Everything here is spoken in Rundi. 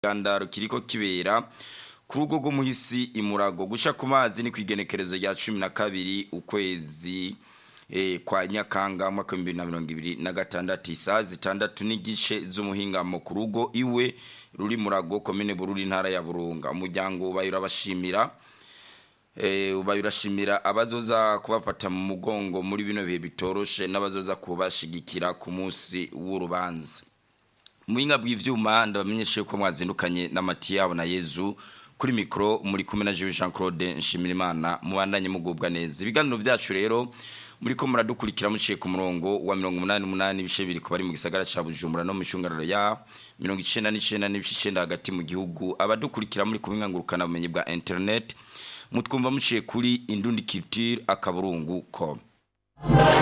gandaro kiriko kibera ku rugo rw'umuhisi imurago gusha ku mazi ni kwigenekerezo rya cumi na kabiri ukwezi eh, kwa nyakanga mwaka w'ibihumbi bibiri na mirongo ibiri na gatandatu isaha zitandatu n'igice z'umuhingamo ku rugo iwe ruri murago komine bururi intara ya burunga umuryango ubaye urabashimira eh, ubaye urashimira abazoza kubafata mu mugongo muri bino bihe bitoroshe n'abazoza kubashigikira ku munsi w'urubanza muhinga bw'ivyuma ndabamenyeshe ko mwazindukanye na Matiyabo na Yezu kuri mikro muri kumwe na Jean Claude Nshimirimana mubandanye mugubwa neza ibiganiro vyacu rero muri ko muradukurikira muciye ku murongo wa 88 ibice biri ko bari mu gisagara ca Bujumbura no mu shungararo ya 99 n'ibice 9 hagati mu gihugu abadukurikira muri kubinga ngurukana bumenyi bwa internet mutwumva muciye kuri indundi culture akaburungu com